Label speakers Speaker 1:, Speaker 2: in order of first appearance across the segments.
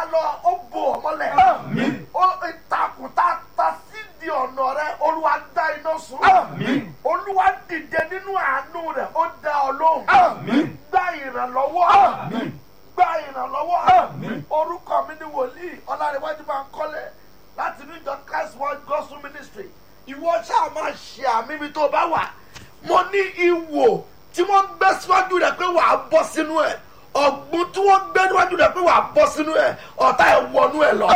Speaker 1: lọ ó bo ọmọlẹ̀ ó ìtàkùn tá a ta sí di ọ̀nà rẹ olúwa dá iná sun olúwa dìde nínú àánú rẹ ó dá ọ lóhùn gba ìrànlọ́wọ́ gba ìrànlọ́wọ́ orúkọ mi ni wòlíì ọlárẹ̀wájú máa ń kọ́lé láti ní john christ world gospel ministry ìwọ ṣáà máa ṣe àmì ibi tó bá wà mo ní ìwò tí wọ́n gbé síwájú rẹ̀ pé wàá bọ́ sínú ẹ̀ ọ̀gbun tí wọ́n gbé níwájú rẹ̀ pé wàá bọ́ sínú ẹ̀ ọ̀tá ẹ̀ wọnú ẹ̀ lọ.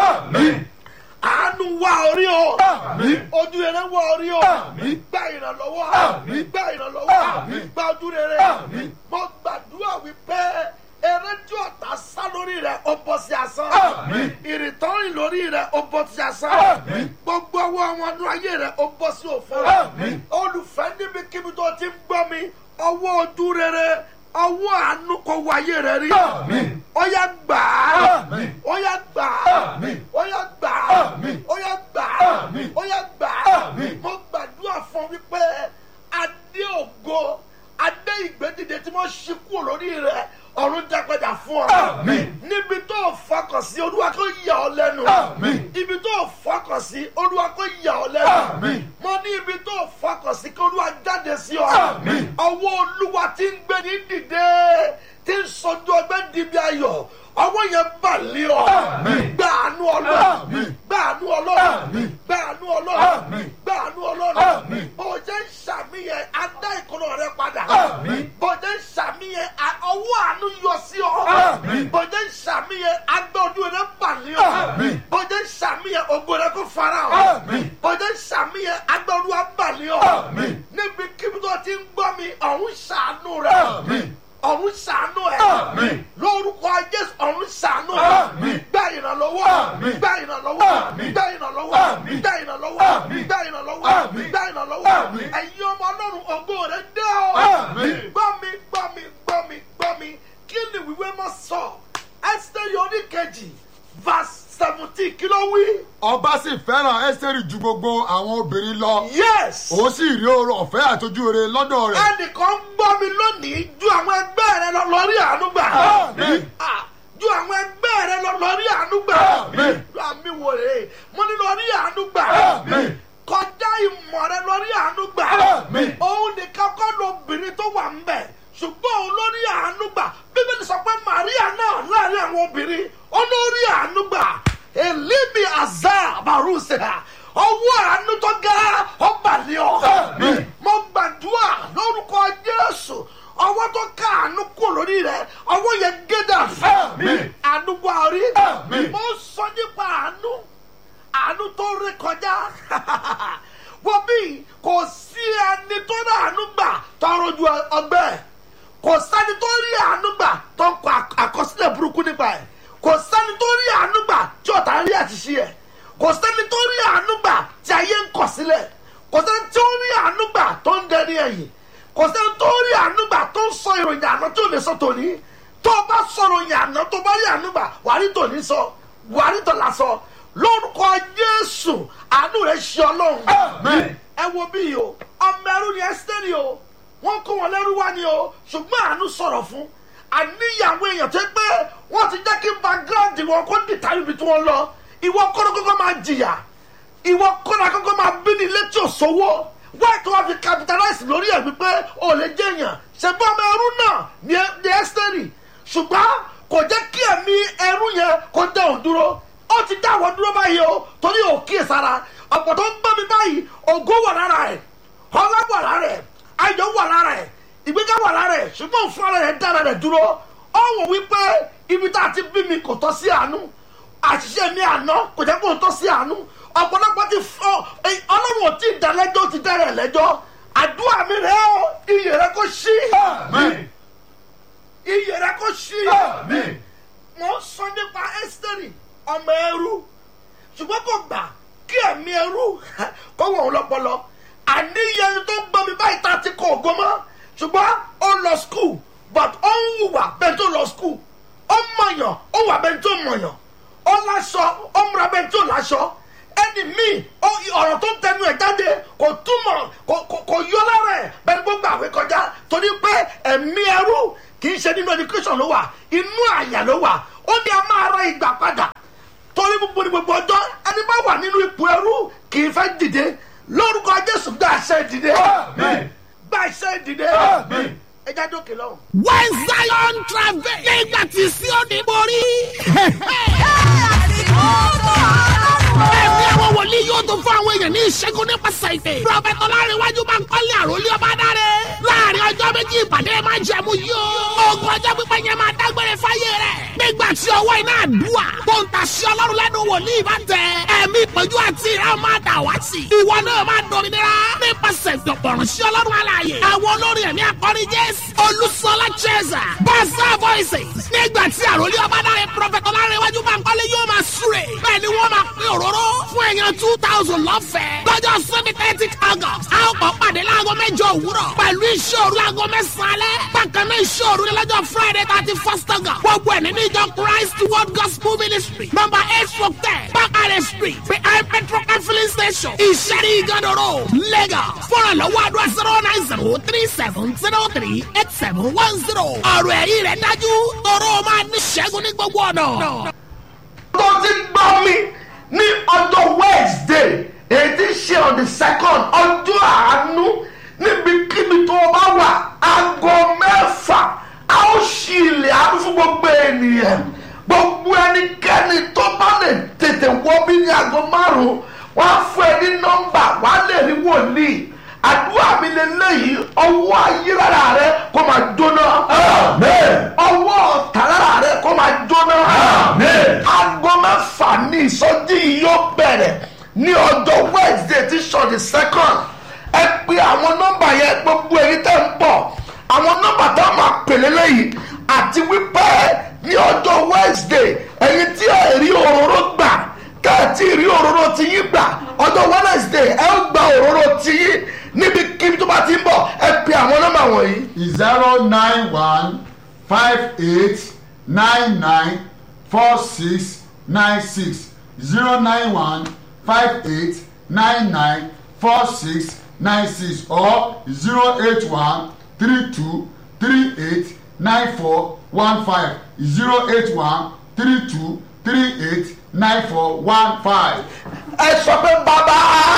Speaker 1: àánú wá orí o ojú rere wá orí o gba ìrànlọ́wọ́ gba ìrànlọ́wọ́ gba ojú rere mo gbàdúrà wípé eré tí ọ̀tá sá lórí rẹ̀ ó bọ́ sí asán ìrìntọ́rìn lórí rẹ̀ ó bọ́ sí asán gbogbo ọwọ́ àwọn ọdún ayé rẹ̀ ó bọ́ sí òfò olùfẹ́ níbikíbi tó ti ń gbọ́ mi ọwọ́ ojú rere ọwọ́ àánú kò wáyé rẹ̀ rí ó yá gbà á ó yá gbà á ó yá gbà á ó yá gbà á ó yá gbà á mo gbàdúrà fún wípé adé ògo adé ìgbédìde tí wọ́n ṣí kúrò lórí rẹ̀ ọ̀run dápadà fún ọ. níbi tó o fọkàn sí olúwa kò yà ọ lẹ́nu. ibi tó o fọkàn sí olúwa kò yà ọ lẹ́nu. mo ní ibi tó o fọkàn sí kí olúwa jáde sí ọ. ọwọ́ olúwa ti ń gbé ní dìde tí ń sọjú ọgbẹ́ dìbí ayọ̀ ọwọ́ yẹn bà lé ọ. gbà àánú ọlọ́run gbà àánú ọlọ́run gbà àánú ọlọ́run gbà àánú ọlọ́run bó o jẹ́ ń ṣàmìyẹn adá ìkọlọ rẹ padà bó o jẹ́ ń ṣàmìyẹn ọwọ́ àánú yọ sí ọ bó o jẹ́ ń ṣàmìyẹn agbẹ́ ojú rẹ bà lé ọ bó o jẹ́ ń ṣàmìyẹn ògo rẹ kó fara ọ bó o jẹ́ ń ṣàmìyẹn agbẹ́ olúwa bà lé ọ níbi kíbi tó ti ń gbọ́ mi ọ̀hún ṣàánú rẹ ọ̀run ṣàánú ẹ̀ lórúkọ jésù ọ̀run ṣàánú ẹ̀ gbà ìrànlọ́wọ́ gbà ìrànlọ́wọ́ gbà ìrànlọ́wọ́ gbà ìrànlọ́wọ́ gbà ìrànlọ́wọ́ gbà ìrànlọ́wọ́ ẹ̀yin ọmọ ọlọ́run ògo rẹ̀ dé ọ gbọ́ mi gbọ́ mi gbọ́ mi gbọ́ mi kí ni wíwé mọ́ sọ ẹ́sítẹ́rì oníkejì verse seventeen kí ló wí.
Speaker 2: ọba sì fẹ́ràn ẹ́sítẹ́rì ju gbogbo àwọn obìnrin lọ.
Speaker 1: yes.
Speaker 2: òun sì rí oore ọ̀fẹ́ àtọ́jú rere lọ́dọ̀ rẹ̀.
Speaker 1: ẹnìkan ń gbọ́ mi lónìí ju àwọn ẹgbẹ́ rẹ lọ lórí àánú gbà. ju àwọn ẹgbẹ́ rẹ lọ lórí àánú gbà. àmì wò rè é mo ní lórí àánú gbà. kọjá ìmọ̀ rẹ lórí àánú gbà. òun nìkan kọ́ lóbìnrin tó wà ń bẹ̀ ṣùgbọ́n òun lórí àánú gbà bíbélì sọ pé màríà náà láàrin àwọn obìnrin ó lórí àánú gbà èlíbi àzá àbárùsẹ̀ ọwọ́ àánú tó ga ọgbàlẹ̀ ọ̀ mo gbàdúrà lórúkọ jésù ọwọ́ tó ká àánú kò lórí rẹ̀ ọwọ́ yẹn gédà fẹ́ àánú wà rí mo sọ nípa àánú àánú tó rí kọjá wọ́n bí kò sí ẹni tó rí àánú gbà tọrọ ju ọgbẹ́ kò sẹ́ni tó rí àánú gbà tó ń kọ àkọsílẹ̀ burúkú nípa ẹ̀ kò sẹ́ni tó rí àánú gbà tí ọ̀tá rí àṣìṣe ẹ̀ kò sẹ́ni tó rí àánú gbà tí ayé ń kọ̀ sílẹ̀ kò sẹ́ni tó rí àánú gbà tó ń dẹni ẹ̀yìn kò sẹ́ni tó rí àánú gbà tó ń sọ ìròyìn àná tó lè sọ tòní tó o bá sọ ìròyìn àná tó bá rí àánú gbà wàá rí tòní sọ wàá rí tòlá sọ lórúkọ jésù àánú rẹ̀ ṣe ọlọ́run ẹ wo bí o ọmọ ẹrú ni ẹ́sítẹ́rì o wọ́n kó wọn lẹ́rú wá ni o ṣùgbọ́n àánú sọ̀rọ̀ fún àníyàwó èèyàn tó pé wọ́n ti jẹ́ kí background wọn kó dìtà ibi tí wọ́n lọ ìwọ kọ́nà kọ́kọ́ máa jìyà ìwọ kọ́nà kọ́kọ́ máa bí ní létí òṣòwò wáyé tó wá fi capitalize lórí ẹ̀ wípé ò lè jẹ́ èèyàn ṣèbí ọmọ ẹrú náà ní ẹ́sítẹ́rì ṣùgbọ́n kò jẹ́ kí ẹ̀mí ẹrú yẹn kó dá òun dúró ó ti dá àwọn dúró báyìí o torí òkè sára ọ̀pọ̀ tó ń bá mi báyìí ògo wà lára ẹ̀ ọlá wà lára ẹ̀ ayọ̀ wà lára ẹ̀ ìgbéga wà lára ẹ̀ ṣùgbọ́n fún ara rẹ̀ dára rẹ̀ dúró ó wò wípé ibi tá a ti bí mi kò tọ́ sí àánú àṣìṣe mi àná kò jẹ́ kó tọ́ sí àánú ọ̀pọ̀lọpọ̀ ti fọ́ ọlọ́run ò tí ì dá lẹ́jọ́ ó ti dẹ́rẹ̀ lẹ́jọ́ àdúrà mi rẹ̀ ó iyè rẹ̀ kó ṣí iyè rẹ̀ kó ṣí mo ń sọ nípa ẹ́sítẹ́rì ọmọ ẹrú ṣùgbọ́n kò gbà kí ẹ̀mí ẹrú kó wọ̀ ọ́ lọ́pọlọ àníyàn tó ń gbọ́ mi báyìí tá a ti kọ ògo mọ́ ṣùgbọ́n ó lọ skul but ó ń hùwà bẹ́ẹ̀ tó lọ skul ó mọ̀yàn ó wà bẹ́ẹ̀ tó mọ̀yàn ó láṣọ ó múra bẹ́ẹ̀ tó láṣọ ẹni míì ọ̀rọ̀ tó ń tẹnu ẹ̀ jáde kò túmọ̀ kò yọ lára ẹ̀ bẹ́ẹ̀ ni gbogbo àwẹ̀ kọjá torí pé ẹ̀mí ẹrú kì í ṣe nínú education ló wà inú àyà ló wà ó ní a máa ra ìgbà padà gbogbo ní gbogbo ọjọ́ ẹni bá wà nínú ipò ẹrú kì í fẹ́ dìde lórúkọ jésù gba àṣẹ ìdìde gba àṣẹ ìdìde ẹ já dókè lọ́wọ́.
Speaker 3: when zion travel nígbà tí Síónì borí. ẹ̀mí àwọn wòlíì yóò tún fún àwọn èèyàn ní ìṣẹ́gun nípasẹ̀ ìpè. prọfẹ̀tì ọlárẹ̀wájú máa ń kọ́lé àròlé ọba dáre. láàrin ọjọ́ méjì ìpàdé máa jẹ̀mú yóò. ogun ọjọ́ pípẹ́ yẹn máa dágbére fáyé rẹ̀. nígbà tí ọwọ́ iná àdúrà tó ń tàṣí ọlọ́run lẹ́nu wòlíì bá tẹ. ẹ̀mí ìpọ́njú àti ìran máa dà wá sí. ìwọ náà máa dominira nípasẹ̀ ìdọ̀pọ̀rọ̀ sí ọlọ́run alààyè. àwọn olórin ẹ̀mí akọrin jésù olùsọlá cheza bàṣà voices. nígbà tí àròlé ọba dáre prọfẹ̀tì ọlárẹ̀wájú máa ń kọ́lé yóò máa súre. bẹ́ẹ̀ ni wọ́n máa pín òróró fún èèyàn two thousand lọ́fẹ̀ẹ́. lọ́jọ́ sunday thirty august a ó kọ́ pàdé láago mẹ́jọ òwúrọ̀ pẹ̀lú iṣẹ́ òru láago mẹ́sàn-án alẹ́. bákan náà iṣẹ́ òru ni lọ́jọ́ friday thirty first august. gbogbo ẹ̀ nínú ìjọ christ world gospel ministry number eight stroke ten bakare street behind petrol filling station ìṣẹ́rí ìgànnàró lagos. fọ́nrán lọ́wọ́ àdúrà zero nine zero three seven zero three eight seven one zero. ọ̀rọ̀ ẹ̀yìn rẹ̀ dájú tọrọ máa ní ṣẹ́gun ní gbogbo ọ̀nà.
Speaker 1: tó ti gbọ́ mi ní ọjọ́ wednesday èyí tí ṣe on the second ọjọ́ àánú níbikíbi tó o bá wà aago mẹ́fà a ó ṣí ilẹ̀ àánú fún gbogbo ènìyàn gbogbo ẹnikẹ́ni tó bá lè tètè wọ bí ní aago márùn-ún wọ́n á fún ẹ ní nọ́mbà wọ́n á lè rí wòlíì àdúrà mi lélẹ́yìí ọwọ́ ayélujára rẹ kó máa jóná. ọwọ́ ọ̀tàlára rẹ kó máa jóná. aago mẹ́fà ní ìsọjí yìí yóò bẹ̀rẹ̀ ní ọjọ́ wednesday tí sọ̀dí second. ẹ pe àwọn nọ́mbà yẹn gbogbo èyí tẹ̀ ń bọ̀ àwọn nọ́mbà tá a máa pè lélẹ́yìí àti wípé ní ọjọ́ wednesday ẹ̀yin tí ẹ rí òróró gbà kẹ́ẹ̀tì rí òróró ti yín gbà ọjọ́ wednesday ẹ ó gba òróró ti yín níbi kíbi tó bá ti ń bọ̀ ẹ pe àwọn nọ́mbà wọ̀nyí.
Speaker 2: zero nine one five eight nine nine four six nine six zero nine one five eight nine nine four six nine six or zero eight one three two three eight nine four one five zero eight one three two three eight nine four one five.
Speaker 1: ẹ sọ pé bàbá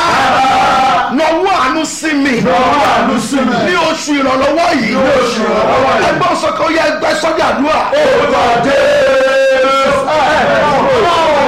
Speaker 1: nọwọ́ àánú sí mi
Speaker 2: Nọwọ́ àánú sí mi.
Speaker 1: ní oṣù ìrànlọ́wọ́ yìí
Speaker 2: Ní oṣù ìrànlọ́wọ́ yìí.
Speaker 1: ẹgbẹ́ òsèké ó yẹ ẹgbẹ́ sọ́jà àdúrà.
Speaker 2: Orúkọ Jésù.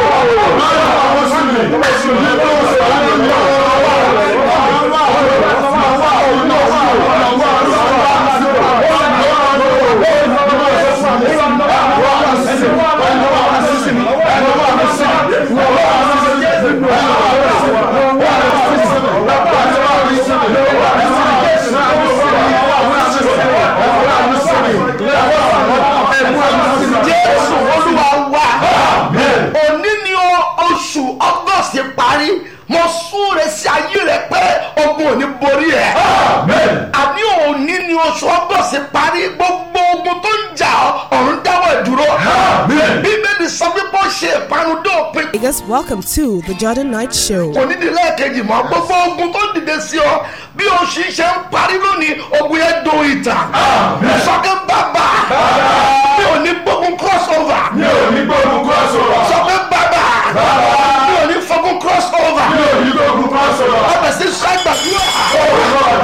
Speaker 1: jésù olúwa wa òní ni o- oṣù ọgọ́sì parí mo súre sí ayé rẹ pé ogun ò ní borí ẹ àní òní ni oṣù ọgọ́sì parí gbogbo ogun tó ń jà ọ́ ọ̀run dáwọ́ ìdúró bíbélì sọ wípé ó ṣe ìparun dópin
Speaker 4: Vegas, welcome to the Jordan Night Show.
Speaker 1: kò ní di lẹ́ẹ̀kejì mọ́ gbogbo ogun tó dìde sí ọ bí oṣù ṣe ń parí lónìí ogun yẹn do ìtàn sọkè bàbá mi ò ní gbógun cross over
Speaker 2: Mi ò ní gbógun crossover.
Speaker 1: sọkè bàbá mi ò ní fọgùn cross over
Speaker 2: Mi ò ní gbógun crossover.
Speaker 1: ọbẹ̀ sí sẹ́gbàdúrà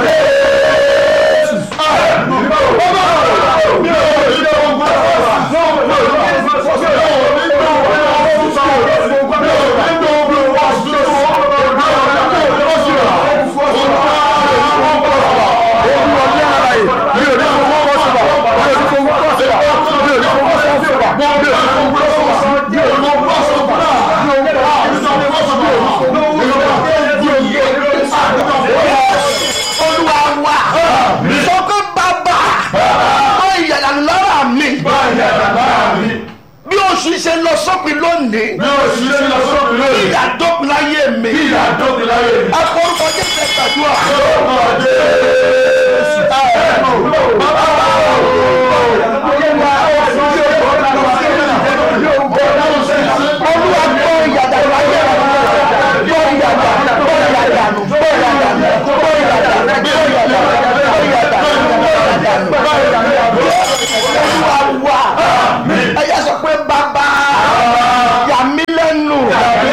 Speaker 1: olúwa wa sọkè bàbá ọ ìyàrá lára mi bí oṣù ṣe lọ sópin lónìí ìyá dópin láyé mi akórúkọ jẹ́ sẹ́gbàdúrà. olúwa gbọ́ ìyàdà láyé gbọ́ ìyàdà gbọ́ ìyàdà gbọ́ ìyàdà gbọ́ ìyàdà gbọ́ ìyàdà gbọ́ ìyàdà gbọ́ ìyàdà olúwa wà ẹ̀yà sọ pé bàbá yà mí lẹ́nu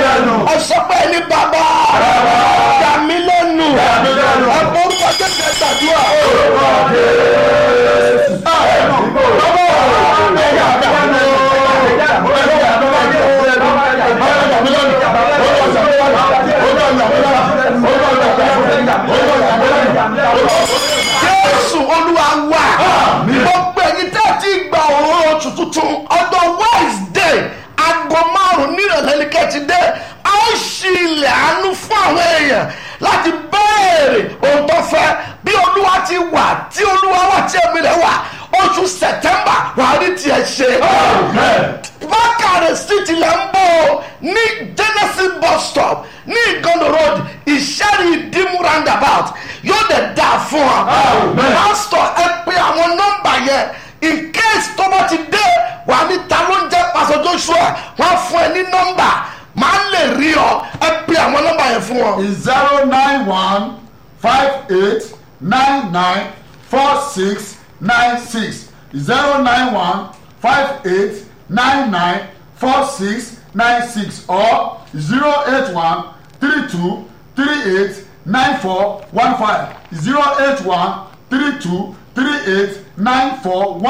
Speaker 1: ìrọ̀lẹ́ ní kẹ́ẹ̀tì dé a ó ṣí ilẹ̀ àánú fún àwọn èèyàn láti béèrè ohun tó fẹ́ bí olúwa ti wà tí olúwa wà tí ẹ̀mí rẹ̀ wà oṣù sẹ̀tẹ́mbà wà á rí tiẹ̀ ṣe. bákàrẹ̀ street ilẹ̀ ń bọ̀ ọ́ ní genesis bus stop ní ìgànnà road ìṣẹ́rí ìdímú roundabout yóò dẹ̀ dà fún ọ. pásítọ̀ ẹ pé àwọn nọ́mbà yẹn in case tó bá ti dé wà ní ta ló ń jẹ́ pásọ joshua wọ́n á fún ẹ ní nọ́mbà máa lè rí ọ ẹ pé àwọn nọ́mbà yẹn fún ọ.
Speaker 2: is zero nine one five eight nine nine four six nine six zero nine one five eight nine nine four six nine six or zero eight one three two three eight nine four one five zero eight one three two three eight nine four one.